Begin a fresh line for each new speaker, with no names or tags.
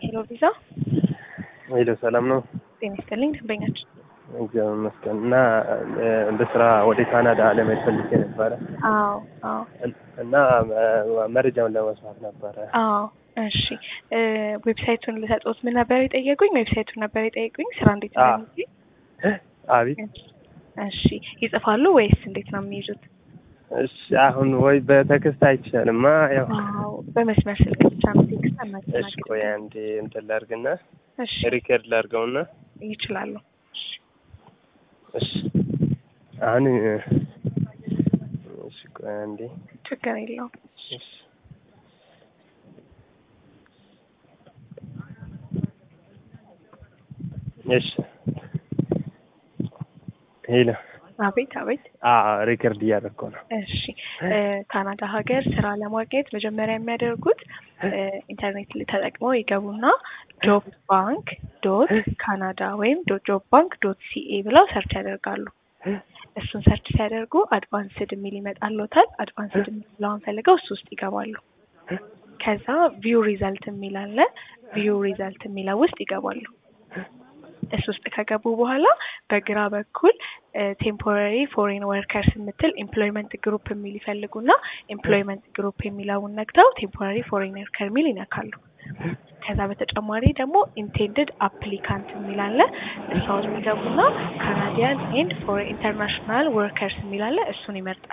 ሄሎ ቪዛ
ሄሎ ሰላም ነው?
ጤና ይስጥልኝ ደንበኛችን።
እግዚአብሔር ይመስገን። እና በስራ ወደ ካናዳ ለመሄድ ፈልጌ ነበረ
አዎ አዎ
እና መረጃውን ለመስማት ነበረ።
አዎ እሺ እ ዌብሳይቱን ልሰጥዎት ምን ነበር የጠየቁኝ? ዌብሳይቱን ነበር የጠየቁኝ ስራ እንዴት
አዎ።
እንደሚገኝ?
አቤት
እሺ ይጽፋሉ ወይስ እንዴት ነው የሚይዙት?
እሺ አሁን ወይ በቴክስት አይቻልማ። ያው
አዎ በመስመር ስልክ ብቻ ነው ቴክስት
እሺ
አናስተናግድም።
ቆይ አንዴ እንትን ላድርግና
እሺ
ሪከርድ ላድርገውና
ይችላሉ።
እሺ አሁን እሺ ቆይ አንዴ
ችግር የለውም።
እሺ እሺ ሄሎ
አቤት አቤት
አዎ ሪከርድ እያደረኩ ነው።
እሺ እ ካናዳ ሀገር ስራ ለማግኘት መጀመሪያ የሚያደርጉት እ ኢንተርኔት ላይ ተጠቅመው ይገቡና ጆብ ባንክ ዶት ካናዳ ወይም ጆብ ባንክ ዶት ሲኤ ብለው ሰርች ያደርጋሉ። እሱን ሰርች ሲያደርጉ አድቫንስድ የሚል ይመጣልዎታል። አድቫንስድ የሚለውን ፈልገው እሱ ውስጥ ይገባሉ። ከዛ ቪው ሪዛልት የሚል አለ። ቪው ሪዛልት የሚለው ውስጥ ይገባሉ። እሱ ውስጥ ከገቡ በኋላ በግራ በኩል ቴምፖራሪ ፎሬን ወርከርስ የምትል ኤምፕሎይመንት ግሩፕ የሚል ይፈልጉና ኤምፕሎይመንት ግሩፕ የሚለውን ነግተው ቴምፖራሪ ፎሬን ወርከር የሚል ይነካሉ። ከዛ በተጨማሪ ደግሞ ኢንቴንድድ አፕሊካንት የሚል አለ። እሷ ውስጥ ይገቡና ካናዲያን ኤንድ ፎር ኢንተርናሽናል ወርከርስ የሚል አለ። እሱን ይመርጣሉ።